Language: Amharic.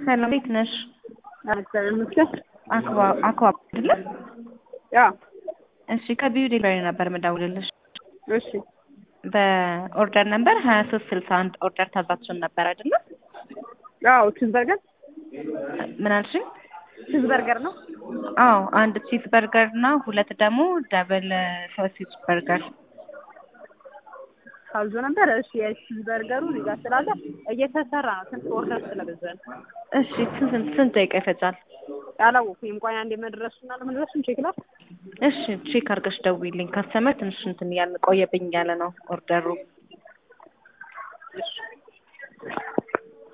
ሰላም እንዴት ነሽ? እግዚአብሔር ይመስገን። አክባ አክባ አይደለ? ያ እሺ ከቢዩ ዴሊቨሪ ነበር የምደውልልሽ። እሺ በኦርደር ነበር ሀያ ሶስት ስልሳ አንድ ኦርደር ታዛችን ነበር አይደለ? ያው ቺዝ በርገር ምን አልሽኝ? ቺዝ በርገር ነው። አዎ አንድ ቺዝ በርገር እና ሁለት ደግሞ ደብል ሶሲጅ በርገር ታዞ ነበር። እሺ የቺዝ በርገሩ እዚህ ጋር ስላለ እየተሰራ ነው። ስንት ኦርደር ስለበዛ ነው። እሺ ስንት ስንት ደቂቃ ይፈጃል? አላወኩም። ቆይ አንዴ መድረሱና ለመድረሱን ቼክ ላድርግ። እሺ ቼክ አድርገሽ ደውይልኝ። ካስተመር ትንሽ እንትን እያልን ቆየብኝ ያለ ነው ኦርደሩ